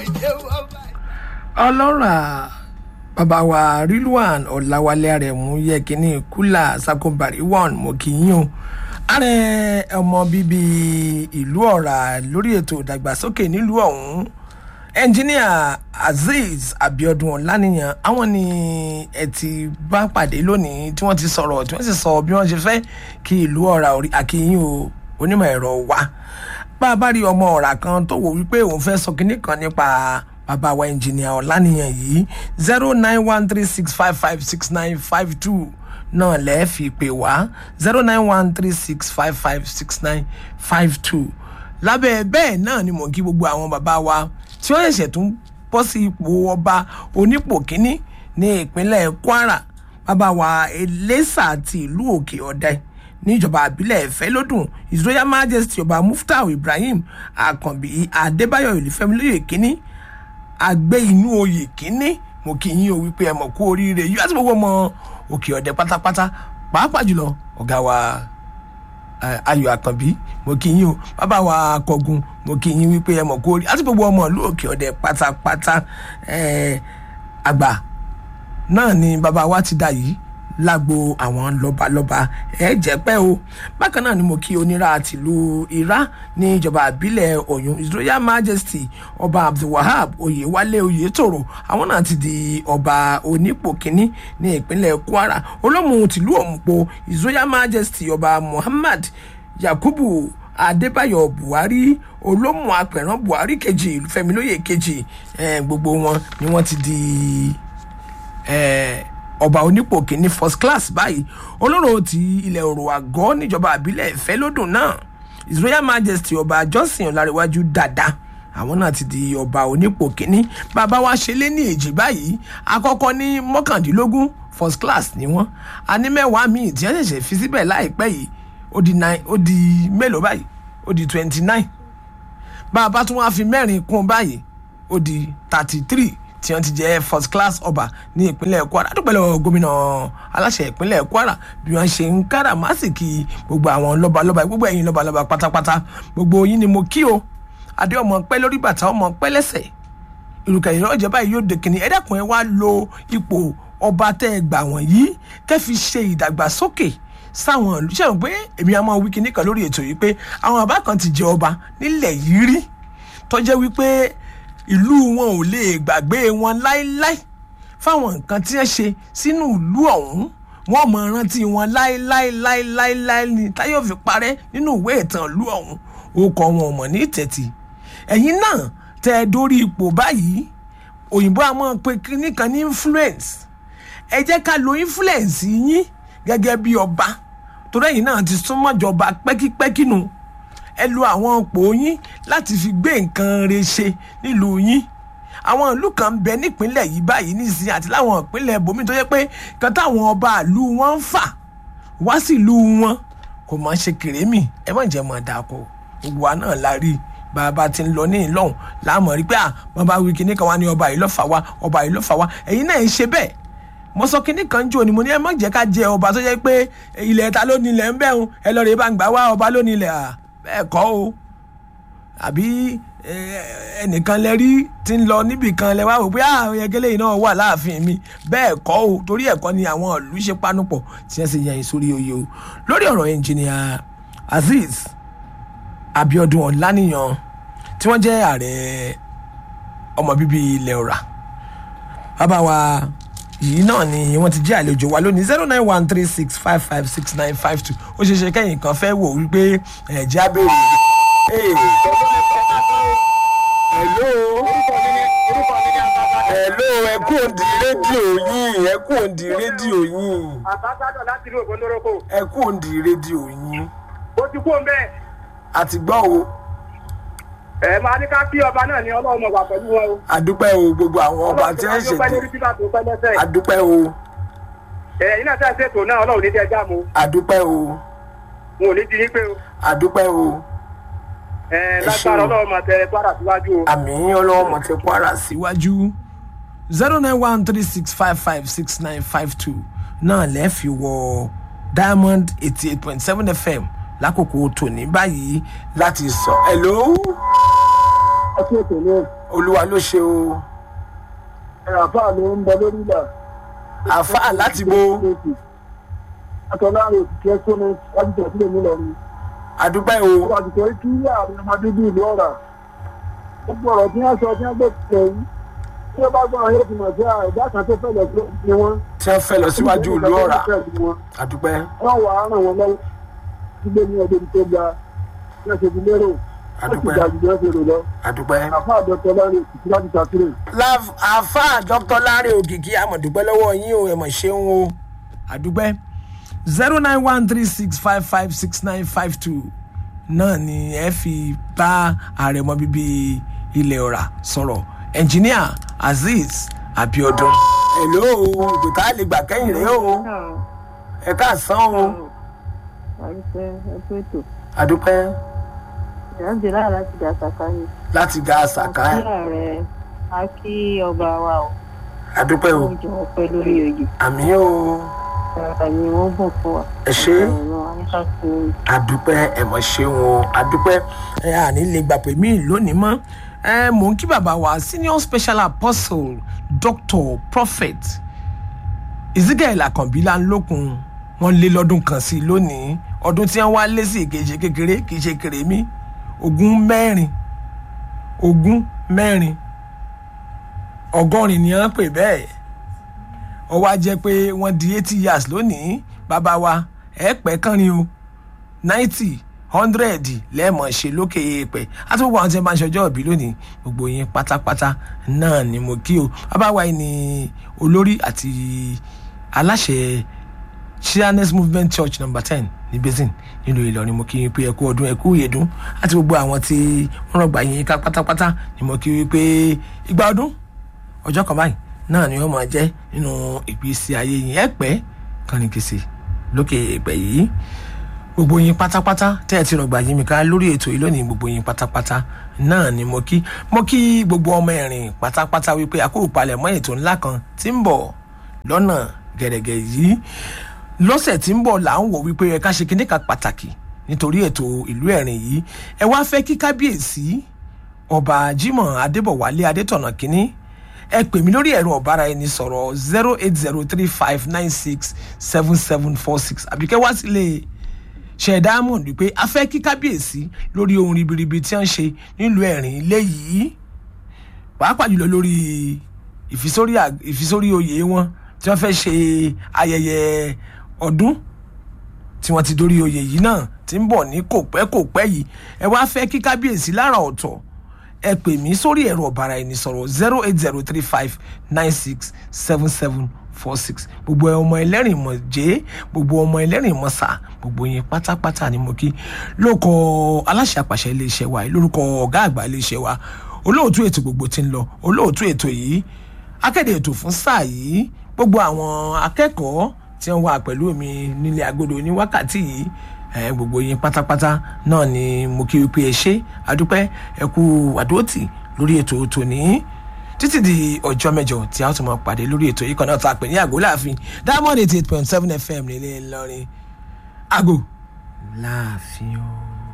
ọlọ́rà bàbá wa rilwan ọ̀làwálé àrẹ̀mú yẹ kínní kúlà sakobari one mo kì í yàn ààrẹ ọmọ bíbí ìlú ọ̀rà lórí ètò ìdàgbàsókè nílùú ọ̀hún ẹnjíníà azeez abiodun ọ̀lànìyàn àwọn ni ẹ ti bá pàdé lónìí tí wọ́n ti sọ̀rọ̀ tí wọ́n sì sọ bí wọ́n ṣe fẹ́ kí ìlú ọ̀rà àkíyìn o onímọ̀ ẹ̀rọ wa bá a bá rí ọmọ ọ̀rà kan tó wò wípé òun fẹ́ sọ kínní kan nípa bàbá wa ẹnjìnìà ọ̀lànìyàn yìí zero nine one three six five five six nine five two náà lẹ́ẹ̀ fi pè wá zero nine one three six five five six nine five two lábẹ́ bẹ́ẹ̀ náà ni mò ń kí gbogbo àwọn bàbá wa tí wọ́n ṣẹ̀ṣẹ̀ tún bọ́ sí ipò ọba onípò kínní ní ìpínlẹ̀ kwara bàbá wa eléṣà ti ìlú òkè ọ̀dẹ níjọba àbílẹ̀ ẹ̀fẹ́ lódùn his royal majesty ọba muftau ibrahim akànbí adébáyọ̀ ìlúfẹ́mi lóye kínní àgbẹ̀ inú oyè kínní mo kì í yín o wípé ẹ mọ̀ kú oríire yóò àti gbogbo ọmọ òkè ọ̀dẹ pátápátá pàápàá jùlọ ọ̀gá wa ayọ̀ àkànbí mo kì í yín o bàbá wa akọgun mo kì í yín wípé ẹ mọ̀ kú oríire àti gbogbo ọmọ ìlú òkè ọ̀dẹ pátápátá àgbà náà ni bàbá wa ti dà yìí lágbo àwọn lọ́balọ́ba ẹ jẹ́ pẹ́ o bákan náà ni mo kí onírà tìlú irá ní ìjọba àbílẹ̀ ọ̀yún his royal majesty ọba abdulwahab oyewale oyetoro àwọn náà ti di ọba onípò kínní ní ìpínlẹ̀ kwara olómù tìlú òmùpọ̀ his royal majesty ọba muhammad yakubu adébáyọ̀ buhari olómù apẹ̀rán buhari kejì fẹmilóye kejì gbogbo wọn ni wọ́n ti di. Eh, ọba onípò kìíní first class báyìí olóró ti ilẹ̀ òrò àgọ́ níjọba àbílẹ̀ ìfẹ́ lódùn náà his royal majesty ọba johnson ọ̀làríwájú dada àwọn náà ti di ọba onípò kìíní bàbá wa ṣe lé ní èjì báyìí àkọ́kọ́ ní mọ́kàndínlógún first class ni wọ́n a ní mẹ́wàá míì tí wọ́n ṣẹ̀ṣẹ̀ fi síbẹ̀ láìpẹ́ yìí ó di nine ó di mélòó báyìí ó di twenty nine bàbá tún wá fi mẹ́rin kún báyìí ó di thirty three tí wọ́n ti jẹ́ first class ọba ní ìpínlẹ̀ kwara dúpẹ́ lọ́wọ́ gómìnà aláṣẹ ìpínlẹ̀ kwara bí wọ́n ṣe ń kára másìkì gbogbo àwọn lọ́balọ́ba gbogbo ẹ̀yin lọ́balọ́ba pátápátá gbogbo yín ni mo kí o adé ọmọ pẹ́ lórí bàtà ọmọ pẹ́ lẹ́sẹ̀ ìrùkẹ̀ ìrọ̀ ọ̀jẹ̀ báyìí yóò dèkìní ẹ̀dẹ́kùn ẹ̀ wá lo ipò ọba tẹ́ ẹ gbà wọ̀nyí kẹ́ fi ṣe ìdàgbàsókè sáwọn ìlú ṣẹ́wọ̀n pé èmi àmọ́ wíkì níkan lórí ètò yìí pé àwọn àbá kan ti jẹ ọba nílẹ̀ yìí rí tọ́jẹ́ wípé ìlú wọn ò lè gbàgbé wọn láéláé fáwọn nǹkan tí wọ́n ṣe sínú ìlú ọ̀hún wọ́n mọ̀ rántí wọn láéláéláéláé ní táyọ̀ fi parẹ́ nínú ìwé ìtàn ìlú ọ̀hún orúkọ wọn ò mọ̀ ní tẹ̀tì ẹ̀yin náà tẹ́ ẹ dórí ipò báyìí òyìnbó àmọ́ pé nìkan ní influence ẹ jẹ́ ká lo influence yín gẹ́gẹ́ bí ọba torí ẹ̀yin náà ti súnmọ́ jọba pẹ́kípẹ́kí nù ẹ lo àwọn òpó yín láti fi gbé nǹkan re ṣe nílùú yín àwọn ìlú kan ń bẹ nípínlẹ̀ yìí báyìí nísìnyí àti láwọn ìpínlẹ̀ ibòmíì tó yẹ pé kan táwọn ọba ìlú wọn ń fà wá sí ìlú wọn kò máa ṣe kèrémì ẹ má jẹ́ mọ̀ dàpọ̀ gbogbo wa náà la rí bàbá ti ń lọ ní ìlọ́hùn láàmú rí pé à wọn bá wí kíní kan wá ní ọba yìí lọ́fà wá ọba yìí lọ́fà wá ẹ̀yin náà ń ṣe bẹ́ẹ̀ mo sọ kinní kan jò ní mo ní ẹ má jẹ́ ká jẹ ọba tó yẹ pé ilẹ̀ ta ló nílẹ̀ ń bẹ̀rùn ẹ lọ́ọ́ rẹ̀ bá ń gbà wá ọba ló nílẹ̀ à bẹ́ẹ̀ kọ́ o àbí ẹnìkan lẹ rí tí ń lọ níbì kan lẹ wá wò pé àwọn ẹgẹlẹ yìí náà wà láàfin mi bẹ́ẹ̀ kọ́ o torí ẹ̀kọ́ ni àwọn ìlú ṣe panupọ̀ tí wọ́n sì yan ìsórí oyè o lórí ọ̀rọ̀ ẹnjìnìà azeez abiodun ọ̀lànìyàn tí wọ́n jẹ́ ààrẹ ọmọ bíbí ilẹ̀ ọ̀rà bàbá wa yìí náà ni wọ́n ti jẹ́ àlejò wa lónìí zero nine one three six five five six nine five two ó ṣeé ṣe kẹ́yìn kan fẹ́ wò wípé ẹ̀jẹ̀ abẹ́rẹ́ hello hello ẹ kú òǹdí rédíò yín ẹ kú òǹdí rédíò yín àbábádọ̀ láti rí ògbó lórúkọ. ẹ kú òǹdí rédíò yín ó ti kú òǹbẹ. àti gbọ́ o ẹ máa ní ká kí ọba náà ní ọlọ́run ọba pẹ̀lú wọn o. àdúpẹ́ o gbogbo àwọn ọba tí wọ́n ọlọ́run ṣètò lórí bíbá tó pẹ́ lẹ́sẹ̀. àdúpẹ́ o ẹ̀yin náà tẹ̀ ṣètò náà ọlọ́run ní jẹ́ já mu. àdúpẹ́ o n ò ní di yín pé o. àdúpẹ́ o ẹ ṣeun. lágbára ọlọ́run máa tẹ kwara síwájú o. àmì ọlọ́wọ́ mọ̀ ti kwara síwájú zero nine one three six five five six nine five two náà lẹ́ẹ̀fi wọ diamond eighty eight point seven fm lákòókò tòní báyìí láti sọ hello ẹ kú ètò ní olúwa ló ṣe o àfáà ló ń bẹ lórí ìlà. àáfàá láti bo àtọ̀lá rẹ̀ kí ẹ sọ́nà láti tẹ̀sílẹ̀ mi lọ́rùn. àdúpẹ́ o ó wà ti sọ kí àwọn ọmọdé bí ìlú ọ̀rà. gbogbo ọ̀rọ̀ tí wọ́n sọ tí wọ́n gbé pẹ̀ yìí. tí wọ́n bá gbọ́ àwọn yóò fi mọ̀ sí ẹ̀dá kan tó fẹ́ lọ sí ni wọ́n. tí wọ́n fẹ́ lọ síwájú ìlú ọ̀rà àdúpẹ́ wọ́n wà á ràn wọ́n lọ́wọ́ sílé ní ọdún tó ga ní ọ̀sẹ̀ tó lérò wọ́n sì àdúpẹ́ ga jù bí wọ́n ṣe rò lọ. àdúpẹ́. àfáà dọ́tọ̀ lọ́rùn òkìkí láti ṣàtúnrẹ̀. láf àáfàá dr láre òkìkí àmọ̀dúpẹ́ lọ́wọ́ yín o ẹ̀mọ̀ ṣeun o àdúpẹ́ zero nine one three six five five six nine five two náà ni ẹ fi bá àrẹ̀mọ bíbí ilẹ̀ ọ̀rà sọ̀rọ̀ ẹnjìníà azeez abiodun. hello ìgbìtá lè gbà kẹ́yìn rẹ̀ o ẹ káàsán o àdúpẹ́ ẹgbẹ́ ètò àdúpẹ́ ìrántí láà láti dà sàkà ni. láti ga àṣàká àkíyà rẹ̀ á kí ọba wa o àdúpẹ́ o ó jọ pẹ́ lórí oyè àmì o ara ni wọ́n bùn fún wa. ẹ ṣe é. ọ̀rọ̀ aníkàkùn adúpẹ́ ẹ̀mọ́ ṣeun o adúpẹ́ ẹ àní lè gbà pé mí lónìí mọ́ ẹ mò ń kí bàbá wa senior special apostle doctor prophet ezekiel akànbílà ńlọkùn wọn lé lọ́dún kan sí i lónìí ọdún tí wọ́n wá lé sí ìkejì kékeré kì í ṣe kèrèmí ogún mẹ́rin ogún mẹ́rin ọgọ́rin ni wọ́n pè bẹ́ẹ̀ ó wá jẹ́ pé wọ́n di eighty years lónìí bàbá wa ẹ pẹ́ kán ni o ninety hundred lẹ́ẹ̀mọ̀ ṣe lókè èèpẹ̀ àti gbogbo àwọn tí wọ́n bá ń ṣọjọ́ òbí lónìí gbogbo yín pátápátá náà ni mo kí o bàbá wa yìí ni olórí àti aláṣẹ Shirless movement church number ten ní basin nílùú Ìlọrin mo kí yín pé ẹ kú ọdún ẹ kú ìyèdún àti gbogbo àwọn tí wọ́n rọ̀gbà yín ká pátápátá ni mo kí yín pé ìgbà ọdún ọjọ́ kan báyìí náà ni wọ́n máa jẹ́ nínú ìgbésí ayé yín ẹ pẹ́ kànìkìsì lókè ìpẹ́ yìí gbogbo yín pátápátá tẹ́ ẹ ti rọ̀gbà yín mi ká lórí ètò yìí lónìí gbogbo yín pátápátá náà ni mo kí mo kí gbogbo ọmọ ẹ̀rìn pátápátá wípé àkókò palẹ̀ mọ́ ètò ńlá kan tí ń bọ̀ lọ́nà gẹ̀rẹ̀gẹ̀ yìí lọ́sẹ̀ tí ń bọ̀ là ń wò wípé ẹ ká ṣe kíní kan pàtàkì nítorí ètò ìlú ẹ̀rìn yìí ẹ wá fẹ́ kí kábíyèsí ọba Jimoh Adébọ̀wálé Adétọ̀nà kínní ẹ pè mí lórí ẹ̀rọ ọ̀bára ẹni sọ̀rọ̀ zero eight zero three five nine six seven seven four six àbíkẹ́ wá sílé ṣẹ̀dá mọ̀ wípé a fẹ́ kí kábíyèsí lórí ohun ribiribi tí wọ́n ń ṣe nílùú ẹ̀rìn ilé yìí pàápàá jùlọ lórí ìfisórí à- ìfisórí oyè wọn tí wọ́n fẹ́ ṣe ayẹyẹ ọdún tí wọ́n ti dórí oyè yìí náà tí ń bọ̀ ní kò pẹ́ kò pẹ́ yìí ẹ wá fẹ́ kí kábíyèsí lára ọ̀tọ̀ ẹ pè mí sórí ẹ̀rọ ọ̀bàrà ẹni sọ̀rọ̀ zero eight zero three five nine six seven seven four six gbogbo ọmọ ẹlẹ́rìn mọ̀ jẹ́ gbogbo ọmọ ẹlẹ́rìn mọ̀ sà gbogbo yẹn pátápátá ni mo kí lóko aláṣẹ àpàṣẹ iléeṣẹ́ wa yìí lórúkọ ọ̀gá àgbà iléeṣẹ́ wa olóòtú ètò gbogbo ti ń lọ olóòtú ètò yìí akéde ètò fún sáà yìí gbogbo àwọn akẹ́kọ̀ọ́ tí wọ́n wà pẹ̀lú mi nílé agodo ní wákàtí yìí ẹ gbogbo yín pátápátá náà ni mo kí wípé ẹ ṣe àdúpẹ́ ẹ kú àdóòtì lórí ètò tòní títí di ọjọ́ mẹ́jọ tí a ó tún máa pàdé lórí ètò yìí kan náà tá a pè ní àgọ́ láàfin diamond eighty eight point seven fm nílé Ìlọrin àgọ́ láàfin o.